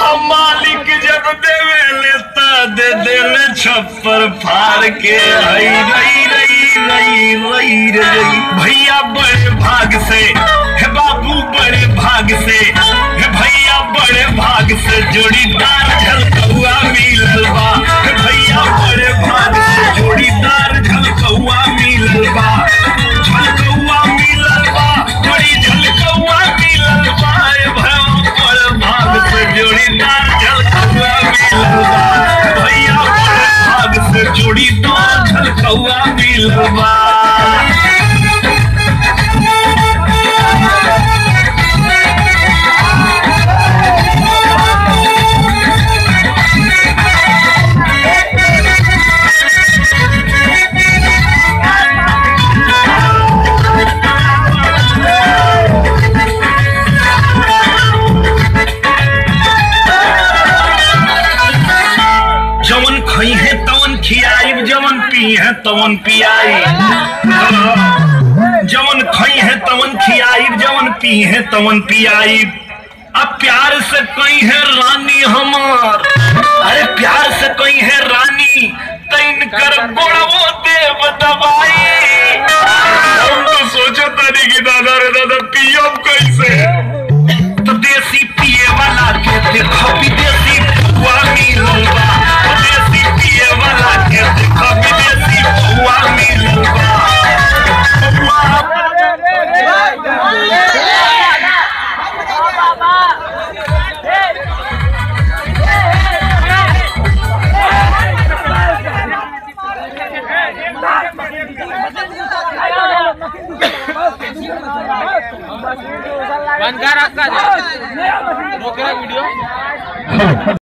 अब मालिक जब देवे लेता दे देले छप्पर फाड़ के रई रई रई रई रई रई भैया बड़े भाग से हे बाबू बड़े भाग से हे भैया बड़े भाग से जोड़ीदार झलकौआ मिलल बा हे भैया बड़े भाग से जोड़ीदार झलकौआ मिलल बा झलकौआ मिलल बा बड़ी झलकौआ मिलल बा हे भैया बड़े भाग से जोड़ीदार झलकौआ मिलल बा हे भैया बड़े भाग से जोड़ीदार झलकौआ मिलल बा जवन खई है तवन खियाई जवन पी है तवन पियाई जवन खई है तवन खियाई जवन पी है तवन पियाई अब प्यार से कई है रानी हमार अरे प्यार से कई है रानी तैन कर गोड़वो देव दबाई हम तो सोचो तारी की दादा रे दादा पियब कैसे तो देसी पिए वाला के देखो विदेशी बुआ मिलल बा तो देसी पिए वाला के देखो विदेशी बुआ मिलल बा बंद कर रखा जा रोकेगा वीडियो